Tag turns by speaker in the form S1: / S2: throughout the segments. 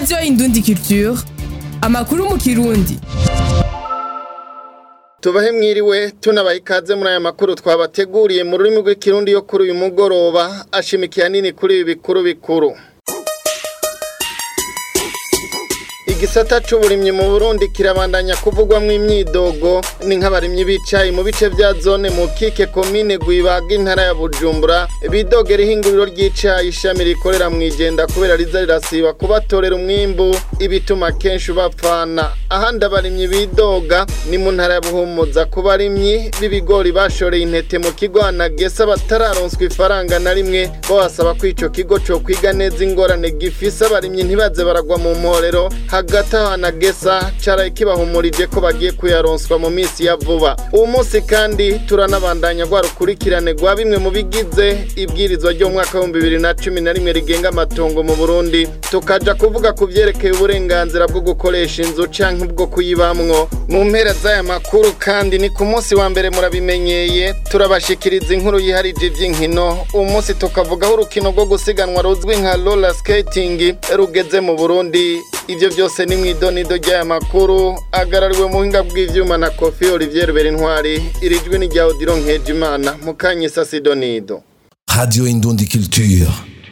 S1: radiyo indundi culture amakuru mu kirundi
S2: tubahe mwiriwe tunabaha ikaze muri aya makuru twabateguriye mu rurimi rw'ikirundi yo kuri uyu mugoroba ashimikiye nini kuri ibi bikuru bikuru igisata c'uburimyi mu Burundi kirabandanya kuvugwamwo imyidogo ni nk'abarimyi bicaye mu bice vya zone mu kike komine Gwibaga intara ya Bujumbura bidogera ihinguriro ry'icayi ishami rikorera mu igenda kubera riza rirasiba kubatorera umwimbu ibituma kenshi bapfana ahandi abarimyi bidoga ni mu ntara ya Buhumuza ku barimyi b'ibigori bashoreye intete mu kigo anagesa batararonswa ifaranga na rimwe babasaba ko ico kigo co kwiga neza ingorane gifise abarimyi ntibaze baragwa mu mporero hagati aho anagesa caraye kibahumurije ko bagiye kuyaronswa mu minsi ya vuba uwo munsi kandi turanabandanya rwa rukurikirane rwa bimwe mu bigize ibwirizwa ryo mu mwaka w'ibihumbi bibiri na cumi na rimwe rigenga amatongo mu burundi tukaja kuvuga ku vyerekeye uburenganzira bwo gukoresha inzu canke bwo kuyibamwo mu mpera z'aya makuru kandi ni ku munsi wa mbere murabimenyeye turabashikiriza inkuru yiharije ivy'inkino uwo munsi tukavugaho urukino rwo gusiganwa ruzwi nka roller skating rugeze mu burundi ivyo vyose ni mw'idonido ry'aya makuru agarariwe mu buhinga bw'ivyuma na kofi olivier berintwari iri jwi ni rya odiro nkejimana mukanyisa sidonido
S3: Radio Indundi Culture.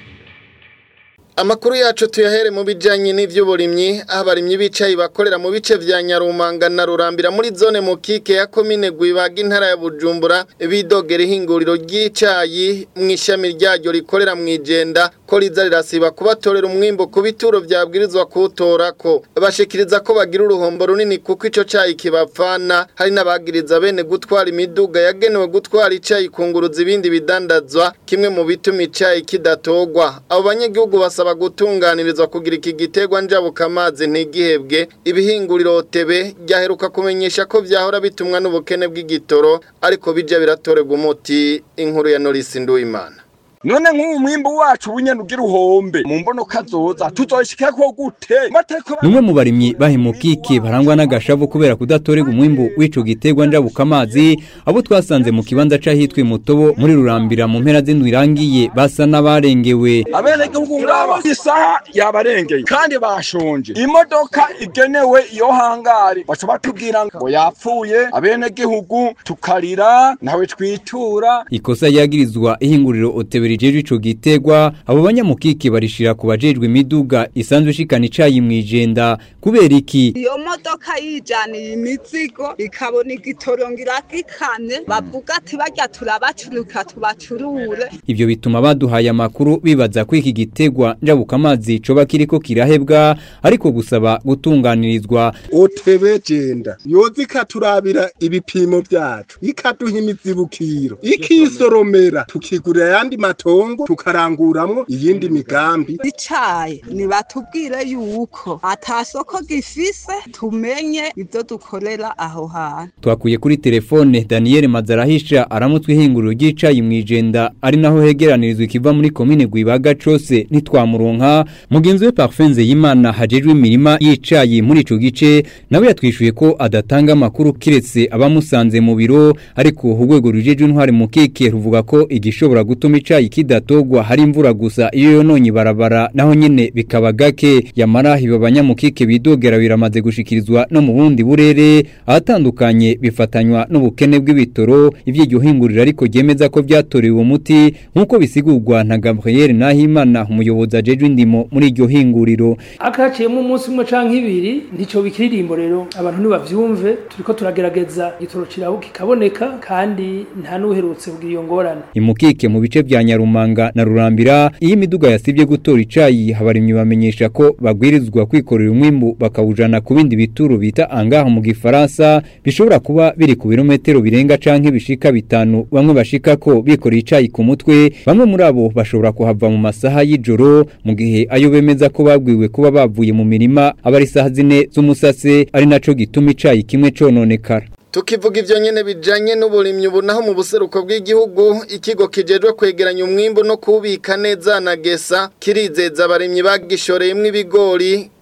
S2: Amakuru yacu tuyahere mu bijanye n'ivy'uburimyi aho abarimyi bicaye bakorera mu bice vya Nyarumanga na Rurambira muri zone mu kike ya komine Gwibaga intara ya Bujumbura bidogera ihinguriro ry'icayi mu ishami ryaryo rikorera mu igenda ko riza rirasiba kubatorera umwimbo ku bituro vyabwirizwa kuwutorako bashikiriza ko bagira uruhombo runini kuko ico cayi kibapfana hari n'abagiriza bene gutwara imiduga yagenewe gutwara icayi kunguruza ibindi bidandazwa kimwe mu bituma icayi kidatogwa abo banyagihugu basaba gutunganirizwa kugira iki giterwa njabuka amazi ntigihebwe ibihinguriro tebe ryaheruka kumenyesha ko vyahora bitumwa n'ubukene bw'igitoro ariko bija biratorerwa umuti inkuru ya Norisi Nduwimana
S4: none nk'ubu mwimbu wacu bunyene ugira uhombe mu mbono kazoza tuzoshikako gute mateko
S5: Numwe mu barimyi bahimukike barangwa n'agashavu kubera kudatorega umwimbu w'ico giterwa njabuka amazi abo twasanze mu kibanza c'ahitwe mutobo muri rurambira mu mpera z'indwi irangiye basa n'abarengewe
S4: abenegihugu ngaba isaha yabarengeye kandi bashonje imodoka igenewe iyo hangari baca batubwira ngo yapfuye abenegihugu tukarira nawe twitura
S5: ikosa ryagirizwa ihinguriro otebera rijejwe ico giterwa abo banyamukike barishira ku bajejwe imiduga isanzwe ishikana icayi mwijenda kubera iki
S6: iyo modoka yijaniye imizigo ikabona igitoro ngiragikamye bavuga ati barya turabacuruka tubacurure
S5: ivyo bituma baduhaye amakuru bibaza ko iki giterwa njabuka amazi coba kiriko kirahebwa ariko gusaba gutunganirizwa
S7: otebe jenda yoza ikaturabira ibipimo vyacu ikaduha imizibukiro ikisoromera tukigurira ayandi matongo tukaranguramwo iyindi migambi
S6: icayi nibatubwire yuko ata soko gifise tumenye ivyo dukorera aho hantu
S5: twakuye kuri telefone Daniel Mazarahisha aramutse ihinguriro ry'icayi mwijenda ari naho hegeranirizwa ikiva muri komine Gwibaga cose ntitwamuronka mugenzi we Parfenze y'Imana hajejwe imirima y'icayi muri ico gice nawe yatwishuye ko adatanga amakuru kiretse abamusanze mu biro ariko urwego rujejwe intware mu keke ruvuga ko igishobora gutuma icayi kidatogwa hari imvura gusa iyo yononye barabara naho nyene bikaba gake yamara hiba abanyamukike bidogera biramaze gushikirizwa no mu bundi burere ahatandukanye bifatanywa n'ubukene bw'ibitoro ivy'iryo hinguriro ariko ryemeza ko vyatorewe umuti nk'uko bisigurwa na Gabriel Nahimana umuyobozi ajejwe indimo muri iryo hinguriro
S8: akaciyemo umunsi umwe canke ibiri ntico bikiririmbo rero abantu nibavyumve turiko turagerageza igitoro kiraho kikaboneka kandi nta n'uherutse kugira iyo ngorane
S5: imukike mu bice vya Nyarumanga na Rurambira iyo imiduga yasivye gutora icayi habarimyi bamenyesha ko bagwirizwa kwikorera umwimbu bakawujana ku bindi bituro bita angaha mu gifaransa bishobora kuba biri ku birometero birenga canke bishika bitanu bamwe bashika ko bikoreye icayi ku mutwe bamwe muri abo bashobora kuhava mu masaha y'ijoro mu gihe ayo bemeza ko babwiwe kuba bavuye mu mirima aba ari isaha zine z'umusase ari naco gituma icayi kimwe cononekara
S2: tukivuga ivyo nyene bijanye n'uburimyi ubu naho mu buseruko bw'igihugu ikigo kijejwe kwegeranya umwimbu no kubika neza na gesa kirizeza abarimyi bagishoreyemwo ibigori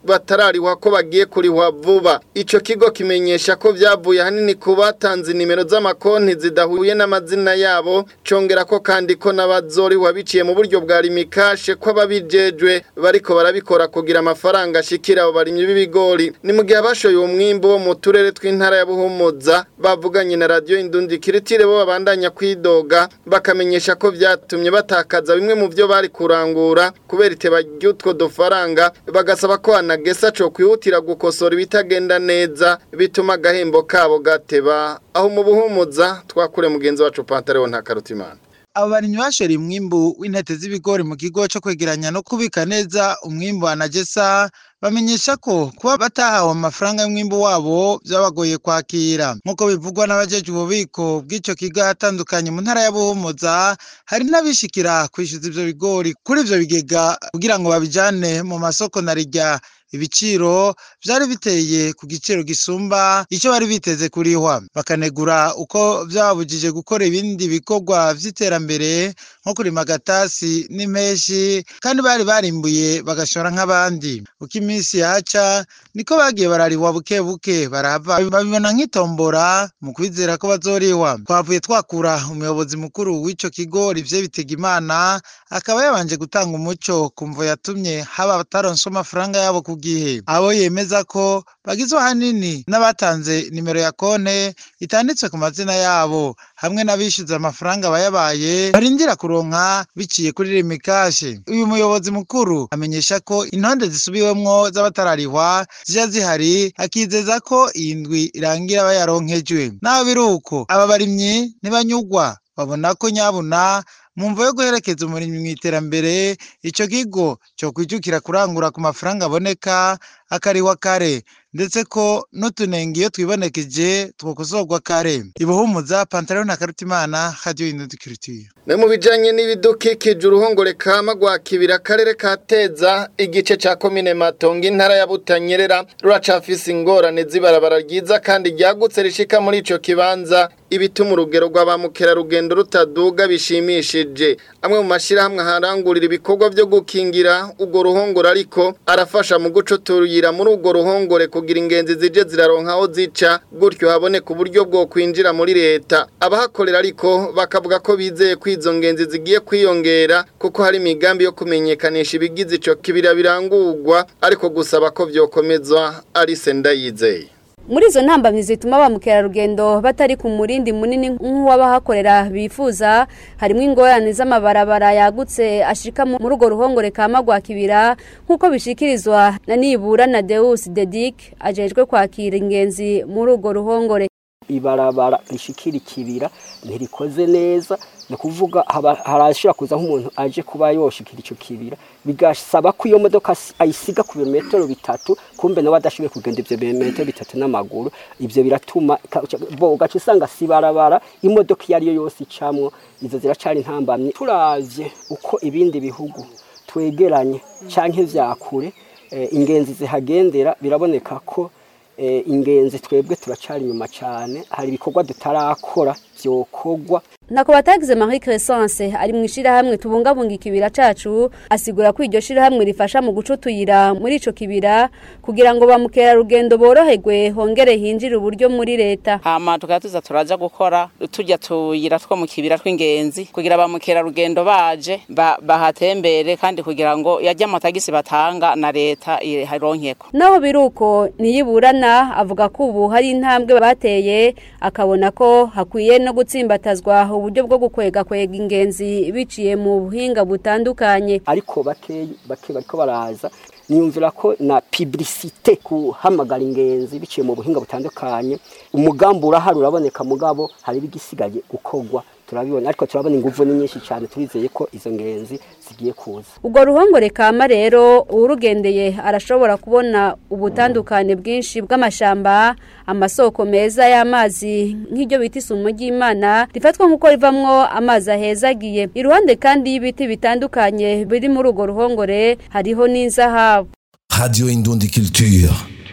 S2: batararihwa ko bagiye kurihwa vuba ico kigo kimenyesha ko vyavuye hanini ku batanze nimero z'amakonti zidahuye n'amazina yabo congera ko kandi ko n'abazorihwa biciye mu buryo bwa rimikashe ko ababijejwe bariko barabikora kugira amafaranga ashikira abo barimyi b'ibigori ni mu gihe abashoye umwimbu wo mu turere tw'intara ya Buhumuza bavuganye na radio Indundi Kiritire bo babandanya kwidoga bakamenyesha ko vyatumye batakaza bimwe mu byo bari kurangura kubera iteba ry'utwo dufaranga bagasaba ko anagesa co kwihutira gukosora ibitagenda neza bituma agahembo kabo gateba aho mu Buhumuza twakure mugenzi wacu Pantaleo nta karutimana
S9: abo barimyi bashora umwimbu w'intete z'ibigori mu kigo cyo kwegeranya no kubika neza umwimbu wa najesa bamenyesha ko kuba batahawe amafaranga y'umwimbu wabo byabagoye kwakira nk'uko bivugwa n'abajeje ububiko bw'icyo kigo atandukanye mu ntara ya Buhumuza hari n'abishikira kwishyuza ivyo bigori kuri ivyo bigega kugira ngo babijane mu masoko na rijya ibiciro byari biteye ku giciro gisumba icyo bari biteze kurihwa bakanegura uko byababujije gukora ibindi bikorwa by'iterambere nko kurima agatasi n'impeshi kandi bari barimbuye bagashora nk'abandi uko iminsi yaca niko bagiye bararihwa buke buke barava babibona nk'itombora mu kwizera ko bazorihwa twavuye twakura umuyobozi mukuru w'ico kigo rivye bitega imana akaba yabanje gutanga umuco kumvo yatumye haba bataronse amafaranga yabo ku gihe abo yemeza ko bagizwe ahanini n'abatanze nimero ya konte itanditse ku mazina yabo hamwe n'abishyuza amafaranga bayabaye barindira kuronka biciye kuri rimikashe uyu muyobozi mukuru amenyesha ko intonde zisubiwemwo z'abatararihwa zija zihari akizeza ko iyi ndwi irangira bayaronkejwe naho biri uko aba barimyi ntibanyugwa babona ko nyabuna mu mvo yo guherekeza umurimyi mu iterambere ico kigo cyo kwijukira kurangura ku mafaranga aboneka akariwa kare ndetse ko n'utunenge iyo twibonekeje twokosorwa kare ibuhumuza pantaro na karutimana radio indundi culture
S2: Ne mu bijanye n'ibidukikije uruhongore kama gwa kibira karere kateza igice ca komine Matongo intara ya Butanyerera ruracafise ingorane zibarabara ryiza kandi ryagutse rishika muri ico kibanza ibituma urugero rw'abamukera rugendo rutaduga bishimishije amwe mu mashirahamwe harangurira ibikorwa byo gukingira urwo ruhongore ariko arafasha mu gucuturira muri urwo ruhongore kugira ingenzi zije ziraronka aho zica gutyo haboneka uburyo bwo kwinjira muri leta abahakorera ariko bakavuga ko bizeye ko izo ngenzi zigiye kwiyongera kuko hari imigambi yo kumenyekanisha ibigize ico kibira birangurwa ariko gusaba ko vyokomezwa ari sendayizeye
S10: muri izo ntambamyi zituma ba mukerarugendo batari ku murindi munini nk'uw'abahakorera bifuza harimo ingorane z'amabarabara yagutse ashika muri urwo ruhongore ka magwakibira nk'uko bishikirizwa na nibura na deus dedic ajejwe kwakira ingenzi muri urwo ruhongore
S11: ibarabara rishikira ikibira ntirikoze neza ni ukuvuga harashobora kuza nk'umuntu aje kuba yoshikira icyo kibira bigasaba ko iyo modoka ayisiga ku birometero bitatu kumbe nawe adashoboye kugenda ibyo birometero bitatu n'amaguru ibyo biratuma ugaca usanga si barabara imodoka iyo ariyo yose icamwo izo ziracari intambamye turavye uko ibindi bihugu twegeranye canke vyakure ingenzi zihagendera biraboneka ko ingenzi twebwe turacari inyuma cyane hari ibikorwa tutarakora byokorwa
S10: ntako batagize Marie Crescence ari mu ishirahamwe tubungabunga ikibira cacu asigura ko iryo shirahamwe rifasha mu gucutuyira muri ico kibira kugira ngo bamukera rugendo boroherwe hongere hinjire uburyo muri leta
S12: hama tukatuza turaja gukora tujya tuyira two mu kibira tw'ingenzi kugira bamukera rugendo baje ba, bahatembere kandi kugira ngo yajya amatagisi batanga na leta ironkeko
S10: naho biruko niyiburana avuga ko ubu hari intambwe bateye akabona ko hakwiye no gutsimbatazwa uburyo bwo gukwega kwega ingenzi biciye mu buhinga butandukanye
S11: ariko bake bake bariko baraza niyumvira ko na publicité kuhamagara ingenzi biciye mu buhinga butandukanye umugambi urahari uraboneka mugabo hari bigisigaye gukorwa turabibona ariko turabona inguvu ni nyinshi cyane turizeye ko izo ngenzi zigiye kuza
S10: ubwo ruhongore kama rero urugendeye arashobora kubona ubutandukane bwinshi bw'amashamba amasoko meza y'amazi nk'iryo bita isumo ry'imana rifatwa nk'uko rivamwo amazi ahezagiye iruhande kandi y'ibiti bitandukanye biri muri urwo ruhongore hariho n'inzahabu
S3: Radio Indundi Culture.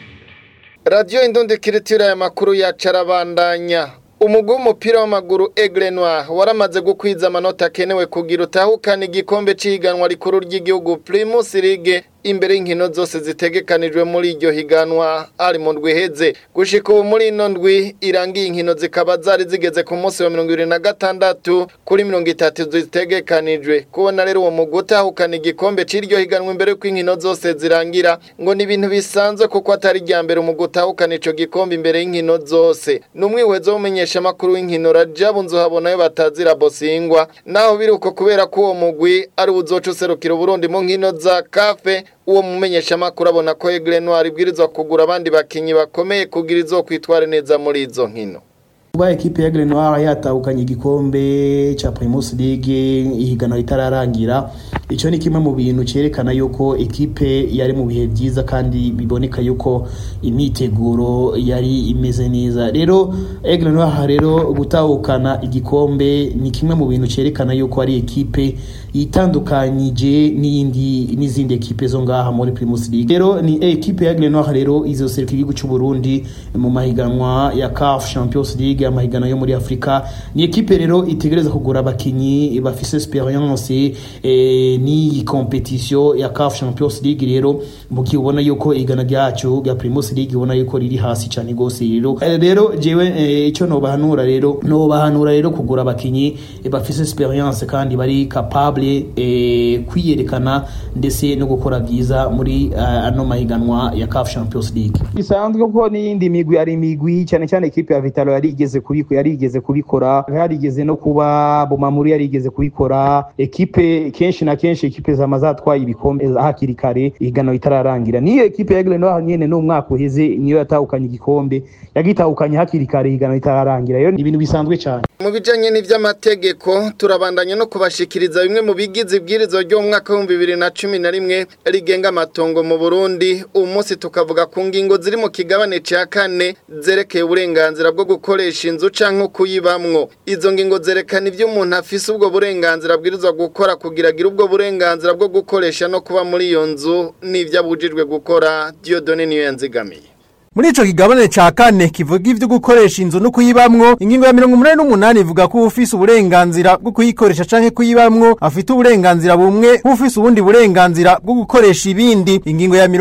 S2: Radio Indundi Culture ya makuru ya carabandanya umugwi w'umupira w'amaguru Aigle Noir waramaze gukwiza amanota akenewe kugira utahukana igikombe c'ihiganwa rikuru ry'igihugu Primus League imbere y'inkino zose zitegekanijwe muri iryo higanwa ari mu ndwi iheze gushika ubu muri ino ndwi irangiye inkino zikaba zari zigeze ku munsi wa mirongo ibiri na gatandatu kuri mirongo itatu zitegekanijwe kubona rero uwo mugwi utahukana igikombe c'iryo higanwa imbere y'uko inkino zose zirangira ngo ni ibintu bisanzwe kuko atari irya mbere umugwi utahukana ico gikombe imbere y'inkino zose ni umwihwezo w'umumenyesha amakuru w'inkino rajabu nzuhabonayo batazira bosingwa naho biri uko kubera ko uwo mugwi ari uzoca userukira uburundi mu nkino za kafe uwo mumenyesha amakuru abona ko Aigle Noir ibwirizwa kugura abandi bakinyi bakomeye kugira izo kwitwara neza muri izo nkino
S13: kuba ekipe ya Grenoir yatahukanye igikombe cha Primus League ihiganwa ritararangira ico ni kimwe mu bintu cerekana yuko ekipe yari mu bihe byiza kandi biboneka yuko imyiteguro yari imeze neza rero Aigle Noir rero gutahukana igikombe ni kimwe mu bintu cerekana yuko ari ekipe yitandukanyije n'iyindi n'izindi ekipe zo ngaha muri Primus League rero ni ekipe ya Aigle Noir rero izoseruka igihugu cy'u Burundi mu mahiganwa ya CAF Champions League amahigano yo muri Afrika ni ekipe rero itegereza kugura abakinyi bafise experience eh, ni competition ya CAF Champions League rero muki ubona yuko igana ryacu ya Primus League ubona yuko riri hasi cyane gose rero eh, rero jewe eh, ico no bahanura rero no bahanura rero kugura abakinyi eh, bafise experience kandi bari capable eh, kwiyerekana ndetse no gukora byiza muri uh, ano mahiganwa ya CAF Champions League
S14: bisanzwe ko n'iyindi migwi ari imigwi cyane cyane ekipe ya Vitalo yari igeze kubiko yari igeze kubikora yarigeze no kuba Bomamuri yari igeze kubikora ekipe kenshi na kenshi ekipe zama zatwaye ibikombe hakiri kare igano itararangira niyo ekipe ya Grenoble nyene no mwaka uheze niyo yatahukanye igikombe yagitahukanye hakiri kare igano itararangira yo ni ibintu bisanzwe cyane
S2: mu bijanye n'ivy'amategeko turabandanya no kubashikiriza bimwe mu bigize ibwirizwa ryo mu mwaka w'ibihumbi bibiri na cumi na rimwe rigenga amatongo mu Burundi uyu munsi tukavuga ku ngingo ziri mu kigabane ca kane zerekeye uburenganzira bwo gukoresha inzu canke kuyibamwo izo ngingo zerekana ivyo umuntu afise ubwo burenganzira abwirizwa gukora kugira agire ubwo burenganzira bwo gukoresha no kuba muri iyo nzu n'ivyo abujijwe gukora Dieudonne niyo yanzigamiye
S15: Muri ico kigabane ca kane kivuga ivyo gukoresha inzu no kuyibamwo ingingo ya 188 ivuga ko ufise uburenganzira bwo kuyikoresha canke kuyibamwo afite uburenganzira bumwe ufise ubundi burenganzira bwo gukoresha ibindi ingingo ya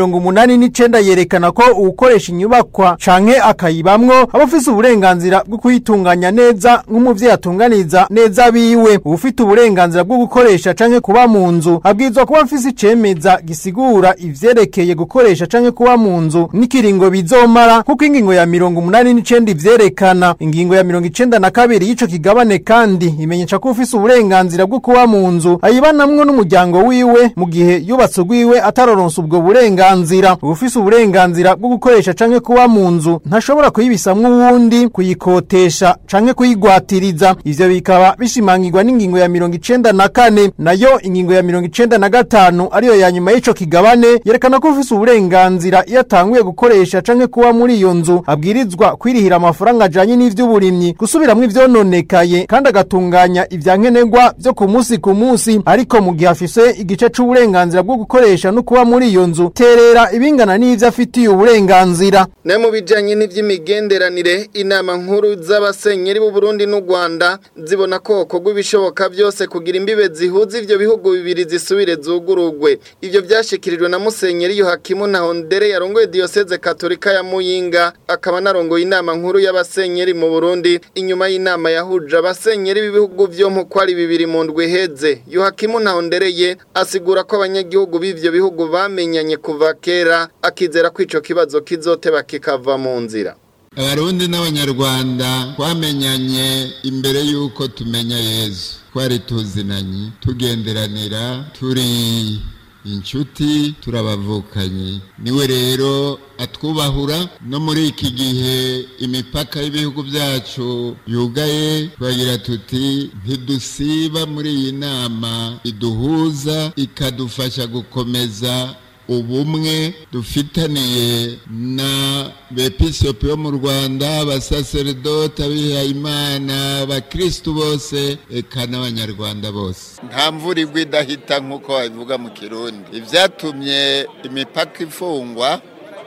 S15: 189 yerekana ko ukoresha inyubakwa canke akayibamwo aba afise uburenganzira bwo kuyitunganya neza nk'umuvyeyi atunganiza neza biwe ufite uburenganzira bwo gukoresha canke kuba mu nzu abwirizwa kuba afise icemeza gisigura ivyerekeye gukoresha canke kuba mu nzu n'ikiringo bizo bizomara kuko ingingo ya mirongo umunani n'icenda ivyerekana ingingo ya mirongo icenda na kabiri y'ico kigabane kandi imenyesha ko ufise uburenganzira bwo kuba mu nzu ayibanamwo n'umuryango wiwe mu gihe yubatse urwiwe ataroronsa ubwo burenganzira ufise uburenganzira bwo gukoresha canke kuba mu nzu ntashobora kuyibisamwo uwundi kuyikotesha canke kuyigwatiriza ivyo bikaba bishimangirwa n'ingingo ya mirongo icenda na kane nayo ingingo ya mirongo icenda na gatanu ariyo ya nyuma y'ico kigabane yerekana ko ufise uburenganzira iyo atanguye gukoresha canke kuba muri iyo nzu abwirizwa kwirihira amafaranga ajanye n'ivy'uburimyi gusubiramwo ivyononekaye kandi agatunganya ivyankenerwa vyo ku munsi ku munsi ariko mu gihe afise igice c'uburenganzira bwo gukoresha no kuba muri iyo nzu terera ibingana n'ivyo afitiye uburenganzira
S2: ne mu bijanye n'ivy'imigenderanire inama nkuru z'abasenyeri b'u Burundi n'u Rwanda zibona ko hokorwa ibishoboka byose kugira imbibe zihuza ivyo bihugu bibiri zisubire zugurugwe ivyo vyashikirijwe na musenyeri Yohakimu Ntahondere yarongoye diocese katolika ya Muyinga akaba narongoye inama nkuru y'abasenyeri mu Burundi inyuma y'inama yahuje abasenyeri b'ibihugu vyo mu kwari bibiri mu ndwi heze Yohakimu Ntahondereye asigura ko abanyagihugu b'ivyo bihugu bamenyanye kuva kera akizera ko ico kibazo kizoteba kikava mu nzira
S16: abarundi n'abanyarwanda twamenyanye imbere y'uko tumenya yezu twari tuzinanye tugenderanira turi inshuti turabavukanye niwe rero atwubahura no muri iki gihe imipaka y'ibihugu byacu yugaye twagira tuti ntidusiba muri iyi nama iduhuza ikadufasha gukomeza ubumwe dufitaniye na bepisopi yo mu rwanda abasaseredoti abihayimana abakirisitu bose eka n'abanyarwanda bose nta mvura igwa idahita nk'uko babivuga mu kirundi ibyatumye imipaka ifungwa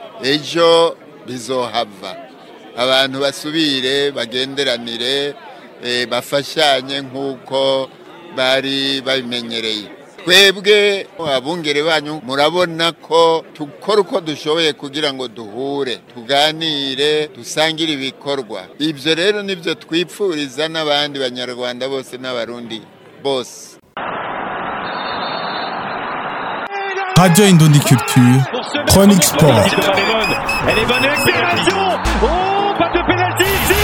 S16: ejo bizohava abantu basubire bagenderanire bafashanye nk'uko bari babimenyereye twebwe abungere banyu murabona ko dukora uko dushoboye kugira ngo duhure tuganire dusangire ibikorwa ibyo rero nibyo twipfuriza n'abandi banyarwanda bose n'abarundi bose
S3: Radio Indondi Culture, Chronique Sport.
S17: Elle est bonne accélération Oh, pas de pénalty ici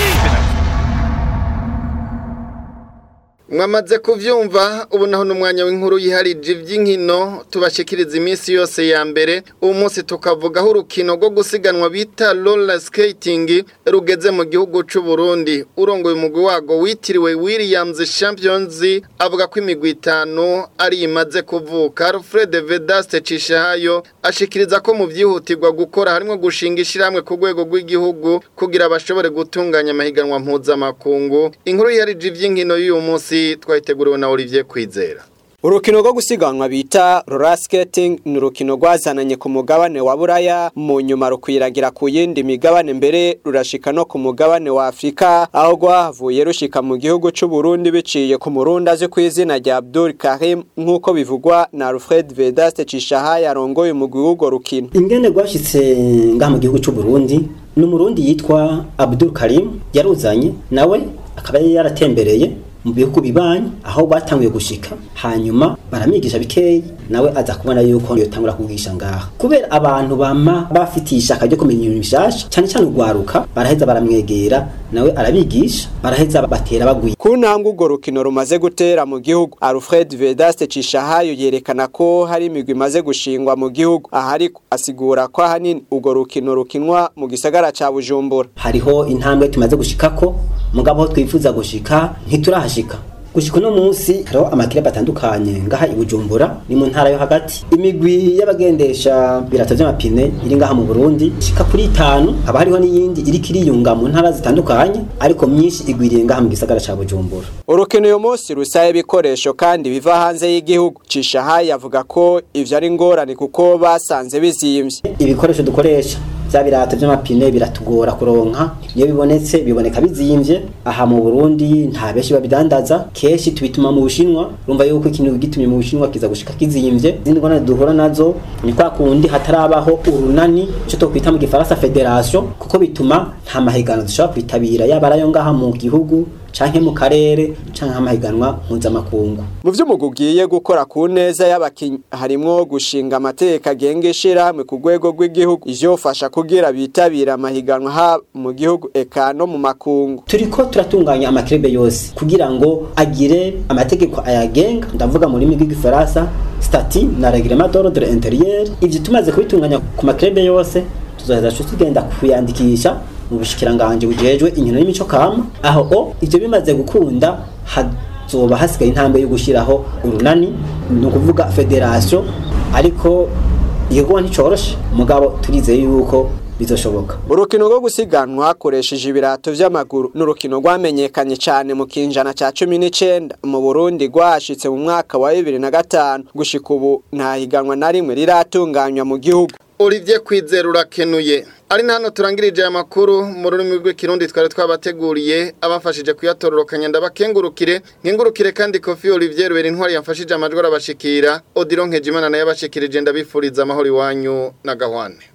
S2: mwamaze kuvyumva ubu naho n'umwanya w'inkuru yiharije ivy'inkino tubashikiriza iminsi yose ya mbere ubu munsi tukavugaho urukino rwo gusiganwa bita roller skating rugeze mu gihugu c'u Burundi urongoye umugwi wago witiriwe Williams Champions avuga ko imigwi itanu ari imaze kuvuka Alfred Vedaste Cishahayo ashikiriza ko mu vyihutirwa gukora harimo gushinga ishirahamwe ku rwego rw'igihugu kugira bashobore gutunganya amahiganwa mpuzamakungu inkuru yiharije ivy'inkino y'uyu munsi twayiteguriwe na Olivier Kwizera
S18: Urukino rwo gusiganwa bita roller skating ni urukino rwazananye ku mugabane wa Buraya mu nyuma rukwiragira ku yindi migabane mbere rurashika no ku mugabane wa Afrika aho rwahavuye rushika mu gihugu c'u Burundi biciye ku murundi azwi ku izina rya Abdul Karim nk'uko bivugwa na Alfred Vedaste Cishaha yarongoye umugwi w'urwo rukino
S19: ingene rwashitse ngaha mu gihugu c'u Burundi ni umurundi yitwa Abdul Karim yaruzanye nawe akaba yari yaratembereye mu bihugu bibanyi aho batanguye gushika hanyuma baramwigisha bikeyi nawe aza kubona yuko yotangura kugisha ngaha kubera abantu bama bafitiye ishaka ryo kumenya ibintu bishasha cyane cyane urwaruka baraheza baramwegera nawe arabigisha baraheza batera bagwiye
S18: ku ntambwe urwo rukino rumaze gutera mu gihugu Alfred Vedaste Cishahayo yerekana ko hari imigwi imaze gushingwa mu gihugu ahari asigura ko ahanini urwo rukino rukinwa mu gisagara ca Bujumbura
S19: hariho intambwe tumaze gushikako mugabo aho twifuza gushika ntiturahashika gushika uno munsi hariho amakirebe atandukanye ngaha i Bujumbura ni mu ntara yo hagati imigwi y'abagendesha birato vy'amapine iri ngaha mu Burundi shika kuri itanu haba hariho n'iyindi iriko iriyunga mu ntara zitandukanye ariko myinshi igwiriye ngaha mu gisagara ca Bujumbura
S18: urukino uyu munsi rusaye ibikoresho kandi biva hanze y'igihugu Cishahayi avuga ko ivyo ari ingorane kuko basanze bizimvye
S19: ibikoresho dukoresha vya birato vy'amapine biratugora kuronka iyo bibonetse biboneka bizimvye aha mu Burundi nta benshi babidandaza keshi tubituma mu Bushinwa urumva yuko ikintu gitumye mu Bushinwa kiza gushika kizimvye izindi ngorane duhura nazo ni kwa kundi hatarabaho urunani cyo tokwita mu gifaransa federation kuko bituma nta mahiganwa dushobora kwitabira yaba arayo ngaha mu gihugu canke mu karere canke amahiganwa mpuzamakungu
S18: mu vy'umugwi ugiye gukora ku neza y'abakinyi harimwo gushinga amateka agenga ishirahamwe ku rwego rw'igihugu ivyofasha kugira bitabira amahiganwa ha mu gihugu eka no mu makungu
S19: turiko turatunganya amakirebe yose kugira ngo agire amategeko ayagenga ndavuga mu rurimi rw'igifaransa stati na reglement d'ordre intérieur ivyo tumaze kubitunganya ku makirebe yose tuzoheza tugenda kuyandikisha mu bushikiranganje bujejwe inkino y'imico kama aho o ivyo bimaze gukunda hazoba hasigaye intambwe yo gushiraho urunani ni ukuvuga federation ariko igikorwa nticoroshe mugabo turizeye yuko bizoshoboka
S18: urukino rwo gusiganwa hakoresheje ibirato vy'amaguru n'urukino rwamenyekanye cyane mu kinjana ca cumi n'icenda mu burundi rwashitse mu mwaka wa bibiri na gatanu gushika ubu nta higanwa na rimwe riratunganywa mu gihugu
S2: Olivier Kwizera urakenuye ari hano turangirije aya makuru mu rurimi rw'ikirundi twari twabateguriye abafashije kuyatororokanya ndabakengurukire nkengurukire kandi Kofi Olivier Rubera intwari yafashije amajwi arabashikira Odilon Nkejimana nayo abashikirije ndabifuriza amahoro iwanyu na gahwane